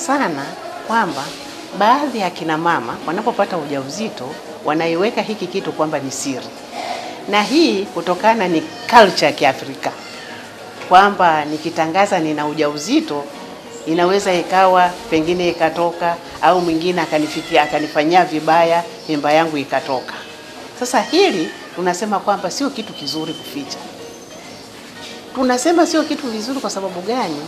sana kwamba baadhi ya kina mama wanapopata ujauzito wanaiweka hiki kitu kwamba ni siri, na hii kutokana ni culture ya Kiafrika kwamba nikitangaza nina ujauzito inaweza ikawa pengine ikatoka au mwingine akanifikia akanifanyia vibaya, mimba yangu ikatoka. Sasa hili tunasema kwamba sio kitu kizuri kuficha. Tunasema sio kitu vizuri kwa sababu gani?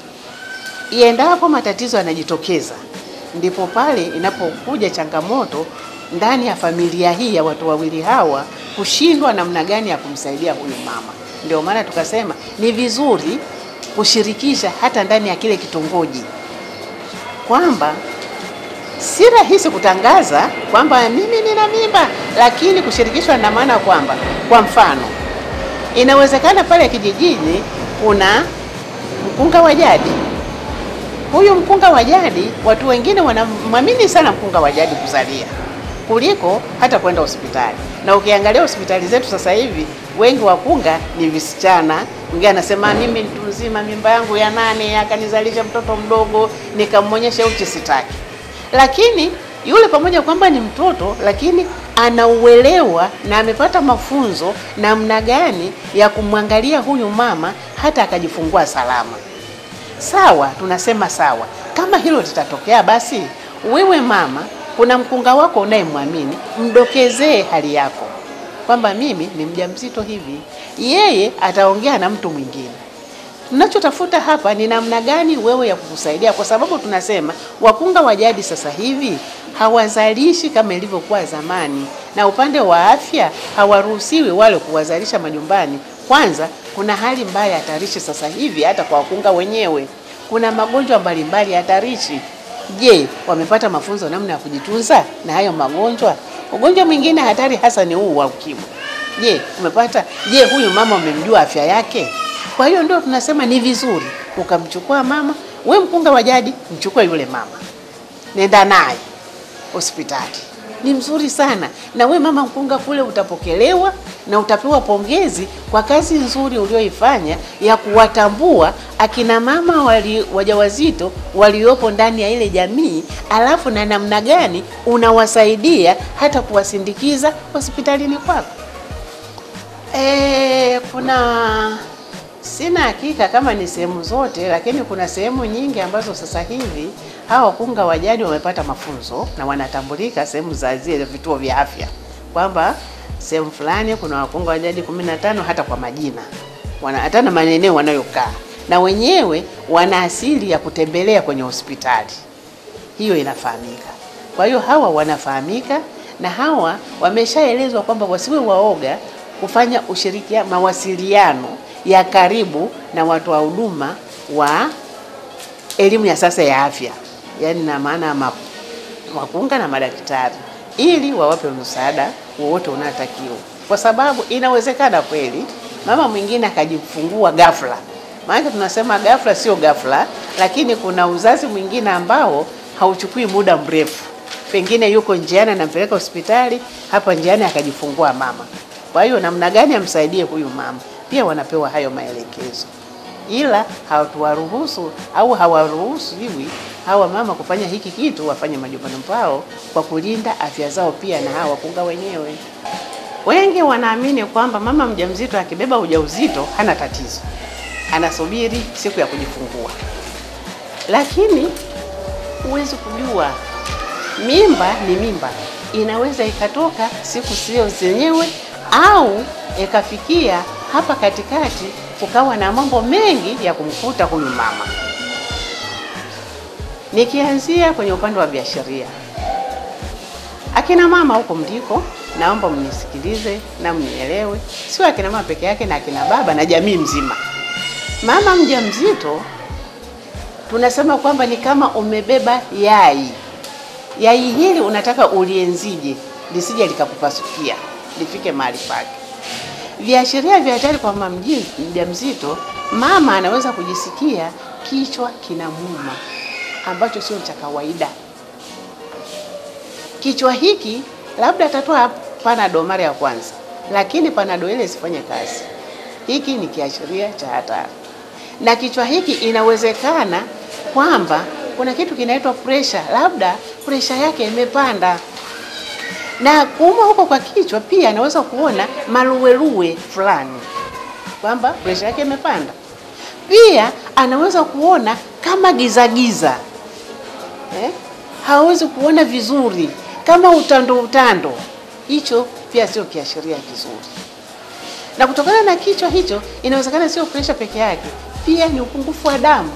Iendapo matatizo yanajitokeza, ndipo pale inapokuja changamoto ndani ya familia hii ya watu wawili hawa kushindwa namna gani ya kumsaidia huyu mama. Ndio maana tukasema ni vizuri kushirikisha hata ndani ya kile kitongoji kwamba si rahisi kutangaza kwamba mimi nina mimba, lakini kushirikishwa na maana kwamba, kwa mfano, inawezekana pale kijijini kuna mkunga wa jadi. Huyu mkunga wa jadi, watu wengine wanamwamini sana mkunga wa jadi kuzalia kuliko hata kwenda hospitali. Na ukiangalia hospitali zetu sasa hivi wengi wakunga ni visichana. Mwingine anasema mimi mtu mzima, mimba yangu ya nane, akanizalisha mtoto mdogo, nikamwonyesha uchi, sitaki. Lakini yule pamoja kwamba ni mtoto, lakini anauelewa na amepata mafunzo namna gani ya kumwangalia huyu mama hata akajifungua salama. Sawa, tunasema sawa. Kama hilo litatokea, basi wewe mama, kuna mkunga wako unayemwamini, mdokezee hali yako kwamba mimi ni mjamzito hivi. Yeye ataongea na mtu mwingine. Tunachotafuta hapa ni namna gani wewe ya kukusaidia, kwa sababu tunasema wakunga wa jadi sasa hivi hawazalishi kama ilivyokuwa zamani, na upande wa afya hawaruhusiwi wale kuwazalisha majumbani. Kwanza kuna hali mbaya hatarishi sasa hivi, hata kwa wakunga wenyewe kuna magonjwa mbalimbali hatarishi. Je, wamepata mafunzo namna ya kujitunza na hayo magonjwa? Ugonjwa mwingine hatari hasa ni huu wa ukimwi. Je, umepata? Je, huyu mama umemjua afya yake? Kwa hiyo ndio tunasema ni vizuri ukamchukua mama, we mkunga wa jadi, mchukue yule mama, nenda naye hospitali, ni mzuri sana. Na we mama mkunga kule utapokelewa na utapewa pongezi kwa kazi nzuri ulioifanya ya kuwatambua akina mama wali, wajawazito waliopo ndani ya ile jamii, alafu na namna gani unawasaidia hata kuwasindikiza hospitalini kwako. E, kuna sina hakika kama ni sehemu zote, lakini kuna sehemu nyingi ambazo sasa hivi hawa wakunga wa jadi wamepata mafunzo na wanatambulika sehemu za zile vituo vya afya kwamba sehemu fulani kuna wakunga wa jadi 15 hata kwa majina wana hata na maeneo wanayokaa na wenyewe wana asili ya kutembelea kwenye hospitali, hiyo inafahamika. Kwa hiyo hawa wanafahamika na hawa wameshaelezwa kwamba wasiwe waoga kufanya ushirikiano, mawasiliano ya karibu na watu wa huduma wa elimu ya sasa ya afya, yaani na maana ya wakunga na madaktari, ili wawape msaada wowote unaotakiwa, kwa sababu inawezekana kweli mama mwingine akajifungua ghafla. Maana tunasema ghafla sio ghafla, lakini kuna uzazi mwingine ambao hauchukui muda mrefu, pengine yuko njiani anampeleka hospitali, hapa njiani akajifungua mama. Kwa hiyo namna gani amsaidie huyu mama, pia wanapewa hayo maelekezo, ila hawatuwaruhusu au hawaruhusu hivi hawa mama kufanya hiki kitu, wafanye majumbani pao kwa kulinda afya zao pia na hawa wakunga wenyewe. Wengi wanaamini kwamba mama mjamzito akibeba ujauzito hana tatizo, anasubiri siku ya kujifungua, lakini huwezi kujua mimba ni mimba, inaweza ikatoka siku sio zenyewe au ikafikia hapa katikati kukawa na mambo mengi ya kumkuta huyu mama. Nikianzia kwenye upande wa biasharia, akina mama huko mliko, naomba mnisikilize na mnielewe, sio akina mama peke yake, na akina baba na jamii mzima. Mama mjamzito tunasema kwamba ni kama umebeba yai. Yai hili unataka ulienzije lisije likakupasukia, lifike mahali pake. Viashiria vya hatari kwa mama mjamzito, mama anaweza kujisikia kichwa kinamuuma ambacho sio cha kawaida. Kichwa hiki labda atatoa panado mara ya kwanza, lakini panado ile isifanye kazi. Hiki ni kiashiria cha hatari, na kichwa hiki inawezekana kwamba kuna kitu kinaitwa pressure, labda pressure yake imepanda na kuuma huko kwa kichwa pia anaweza kuona maluweluwe fulani kwamba presha yake imepanda. Pia anaweza kuona kama gizagiza eh? hawezi kuona vizuri kama utando utando, hicho pia sio kiashiria kizuri. Na kutokana na kichwa hicho, inawezekana sio presha peke yake, pia ni upungufu wa damu.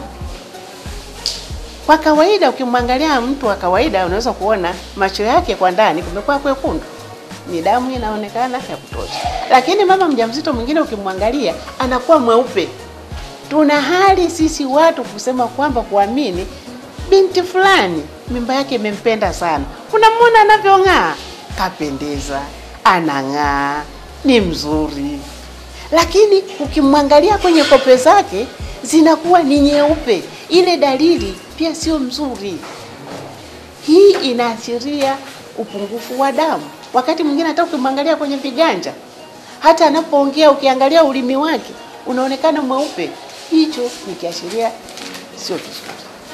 Kwa kawaida ukimwangalia mtu wa kawaida unaweza kuona macho yake kwa ndani kumekuwa kwekundu, ni damu inaonekana ya kutosha. Lakini mama mjamzito mwingine ukimwangalia anakuwa mweupe. Tuna hali sisi watu kusema kwamba kuamini binti fulani mimba yake imempenda sana, unamwona anavyong'aa, kapendeza, anang'aa, ni mzuri, lakini ukimwangalia kwenye kope zake zinakuwa ni nyeupe. Ile dalili pia sio mzuri. Hii inaashiria upungufu wa damu. Wakati mwingine hata ukimwangalia kwenye viganja, hata anapoongea, ukiangalia ulimi wake unaonekana mweupe. Hicho ni kiashiria sio kizuri.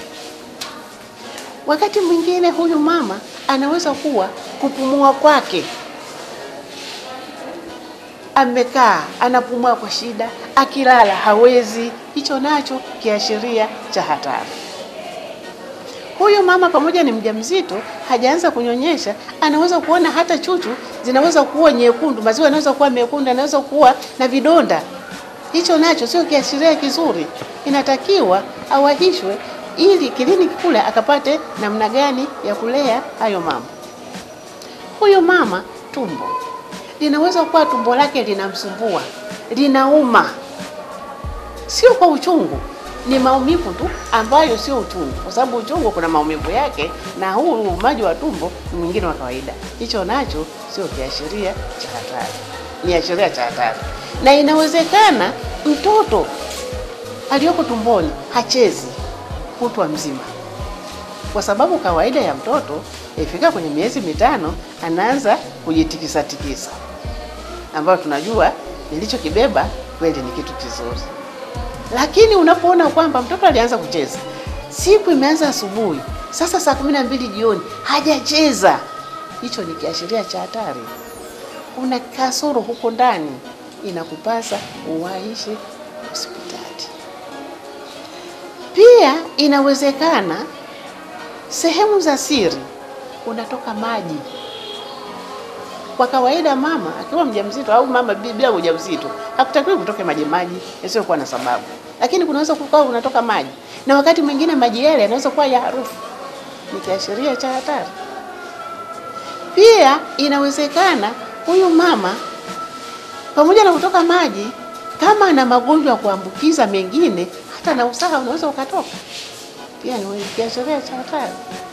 Wakati mwingine huyu mama anaweza kuwa kupumua kwake amekaa anapumua kwa shida, akilala hawezi. Hicho nacho kiashiria cha hatari. Huyu mama pamoja ni mjamzito, hajaanza kunyonyesha, anaweza kuona hata chuchu zinaweza kuwa nyekundu, maziwa yanaweza kuwa mekundu, anaweza kuwa na vidonda. Hicho nacho sio kiashiria kizuri, inatakiwa awahishwe ili kliniki kule akapate namna gani ya kulea hayo mama. Huyu mama tumbo linaweza kuwa tumbo lake linamsumbua, linauma, sio kwa uchungu, ni maumivu tu ambayo sio uchungu, kwa sababu uchungu kuna maumivu yake, na huu uumaji wa tumbo ni mwingine wa kawaida. Hicho nacho sio kiashiria cha hatari, ni ashiria cha hatari, na inawezekana mtoto aliyoko tumboni hachezi kutwa mzima, kwa sababu kawaida ya mtoto ifika kwenye miezi mitano anaanza kujitikisa tikisa, ambayo tunajua nilichokibeba kweli ni kitu kizuri. Lakini unapoona kwamba mtoto alianza kucheza, siku imeanza asubuhi, sasa saa kumi na mbili jioni hajacheza, hicho ni kiashiria cha hatari. Kuna kasoro huko ndani, inakupasa uwaishe hospitali. Pia inawezekana sehemu za siri unatoka maji. Kwa kawaida mama akiwa mjamzito au mama bila ujauzito hakutakiwi kutoke maji maji yasiyokuwa na sababu, lakini kunaweza kukaa unatoka maji, na wakati mwingine maji yale yanaweza kuwa ya harufu, ni kiashiria cha hatari. Pia inawezekana huyu mama pamoja na kutoka maji, kama ana magonjwa ya kuambukiza mengine, hata na usaha unaweza ukatoka, pia ni kiashiria cha hatari.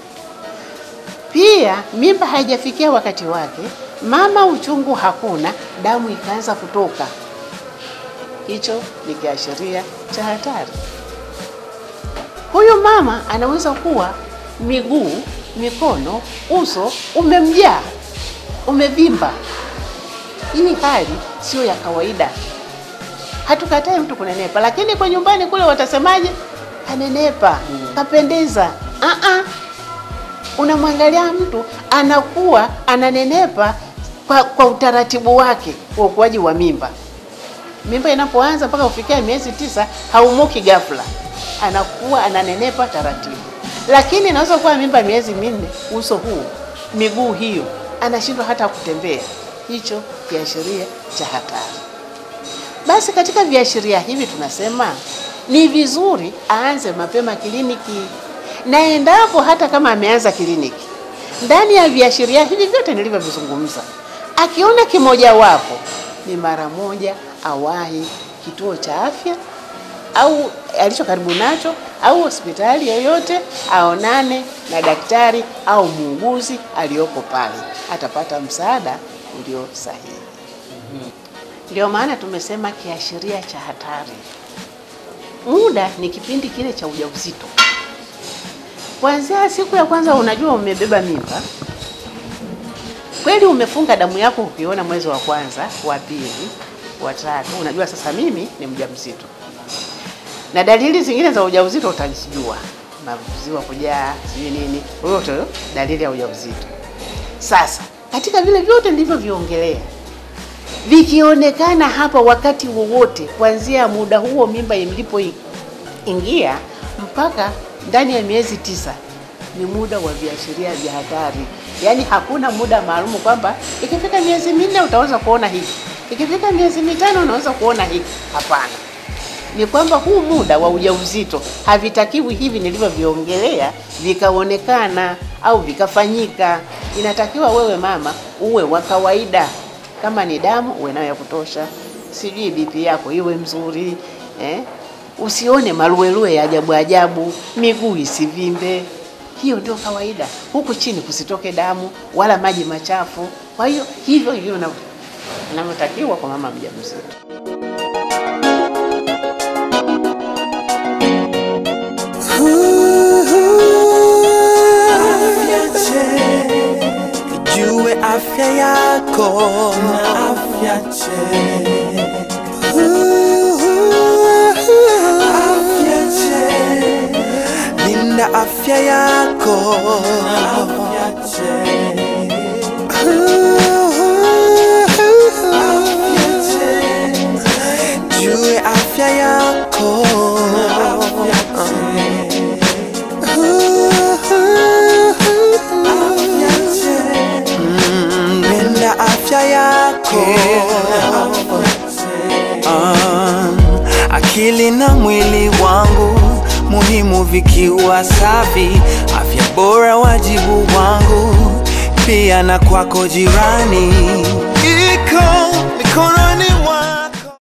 Pia mimba haijafikia wakati wake, mama uchungu hakuna, damu ikaanza kutoka, hicho ni kiashiria cha hatari. Huyu mama anaweza kuwa miguu, mikono, uso umemjaa, umevimba. Hii hali sio ya kawaida. Hatukatai mtu kunenepa, lakini kwa nyumbani kule watasemaje? Kanenepa, kapendeza. Ah ah unamwangalia mtu anakuwa ananenepa kwa, kwa utaratibu wake wa ukuaji wa mimba. Mimba inapoanza mpaka kufikia miezi tisa haumuki ghafla, anakuwa ananenepa taratibu. Lakini inaweza kuwa mimba miezi minne, uso huu, miguu hiyo, anashindwa hata kutembea. Hicho kiashiria cha hatari. Basi katika viashiria hivi tunasema ni vizuri aanze mapema kliniki na endapo hata kama ameanza kliniki, ndani ya viashiria hivi vyote nilivyovizungumza, akiona kimojawapo, ni mara moja awahi kituo cha afya au alicho karibu nacho au hospitali yoyote, aonane na daktari au muuguzi aliyoko pale, atapata msaada ulio sahihi. Ndio maana tumesema kiashiria cha hatari. Muda ni kipindi kile cha ujauzito Kuanzia siku ya kwanza unajua umebeba mimba kweli, umefunga damu yako, ukiona mwezi wa kwanza, wa pili, wa tatu, unajua sasa mimi ni mjamzito, na dalili zingine za ujauzito utazijua. maziwa kujaa, sijui nini, yote hiyo dalili ya ujauzito. Sasa katika vile vyote nilivyoviongelea vikionekana hapa wakati wowote kuanzia muda huo mimba ilipoingia mpaka ndani ya miezi tisa ni muda wa viashiria vya hatari. Yaani hakuna muda maalumu kwamba ikifika miezi minne utaweza kuona hiki, ikifika miezi mitano unaweza kuona hiki. Hapana, ni kwamba huu muda wa ujauzito havitakiwi hivi nilivyoviongelea vikaonekana au vikafanyika. Inatakiwa wewe mama uwe wa kawaida, kama ni damu uwe nayo ya kutosha, sijui BP yako iwe mzuri eh? Usione maluelue ya ajabu ajabu, miguu isivimbe. Hiyo ndio kawaida. Huku chini kusitoke damu wala maji machafu. Kwa hiyo hivyo hivyo na- inavyotakiwa kwa mama mjamzito. Jue afya yako na afya check. Afya check. Linda afya yako na afya check. Afya check. Jue afya yako na afya check. Mm, Linda afya yako Um, akili na mwili wangu muhimu vikiwa safi, afya bora wajibu wangu, pia na kwako jirani.